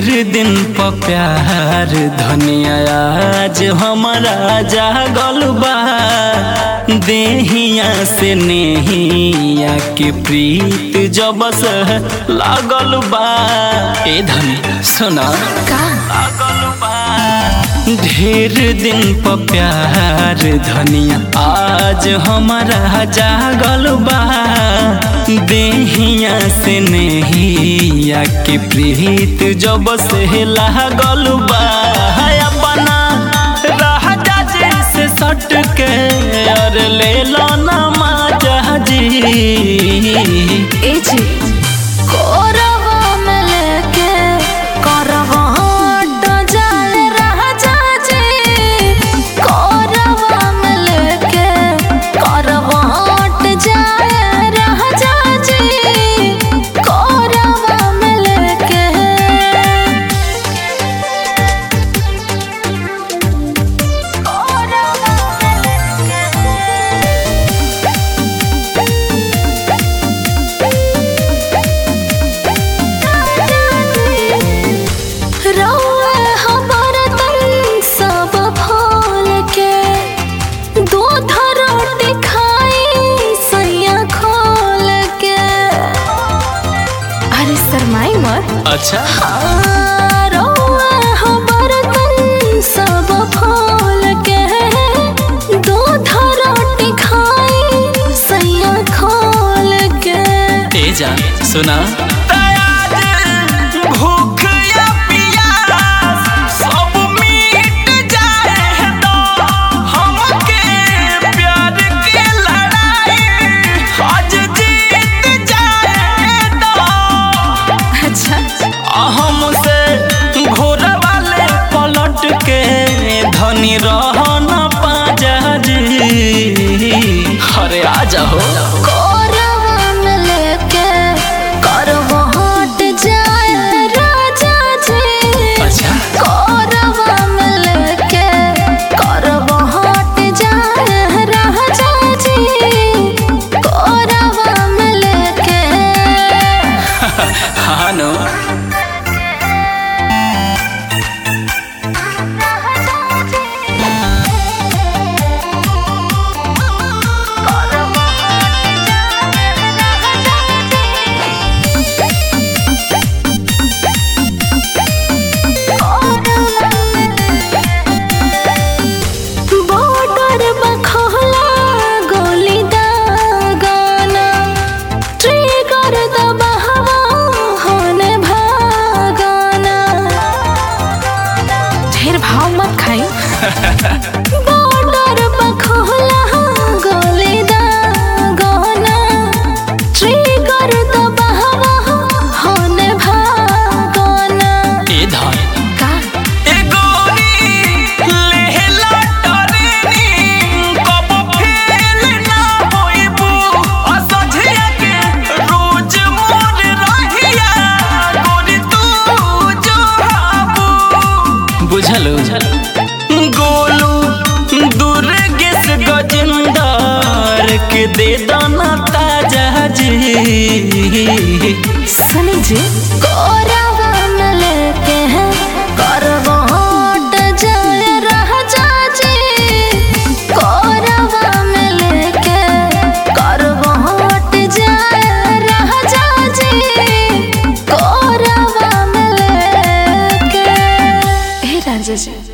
दिन प प्यार धनिया आज हमारा जागल बा देहिया से नेहिया के प्रीत जब से लागल बा ए धनी सुना लागल बा ढेर दिन प प्यार धनिया आज हमारा जागल बा देहिया से नेहिया के प्रीत जब से लागल बा अपना राजा जी से सट के और ले लो ना माजा जी ए जी कोरवा में लेके करवा हट जाए राजा जी कोरवा में लेके करवा हट जाए राजा जी कोरवा में लेके कोरवा में रौआ हमर तन सब फूल के दूध रोटी खाई सैया खोल के अरे शरमाई मत अच्छा हाँ, रौआ हमर तन सब फूल के दूध रोटी खाई सैया खोल के ए जान सुना भूख या प्यास सब मिट जाए तो हमके प्यार के लड़ाई आज जीत जाए तो अच्छा हमसे घोर वाले पलट के धनी रहना पाजा जी अरे आ जाओ कोरवा में लेके करवा हट जाए राजा जी अच्छा कोरवा में लेके करवा हट जाए राजा जी कोरवा में लेके हाँ नो बॉर्डर बखोला गोली दागाना ट्रिगर दबावा होने भागाना ढेर भाव मत खाई बॉर्डर बखोला गोली दागाना ट्रिगर दबावा होने भागाना ए धन का ए गोरी लेहला टरेनी कब फेल ना होइबू असझिया के रोज मोर रहिया गोरी तू जो हाबू बुझलो गोलू दुर्गेश गजेंदर के दे दाना ताजा जी सुनी जी कोरावा में लेके हैं करवा हट जाए राजा जी कोरावा में लेके करवा हट जाए राजा जी कोरावा में लेके हे राजा जी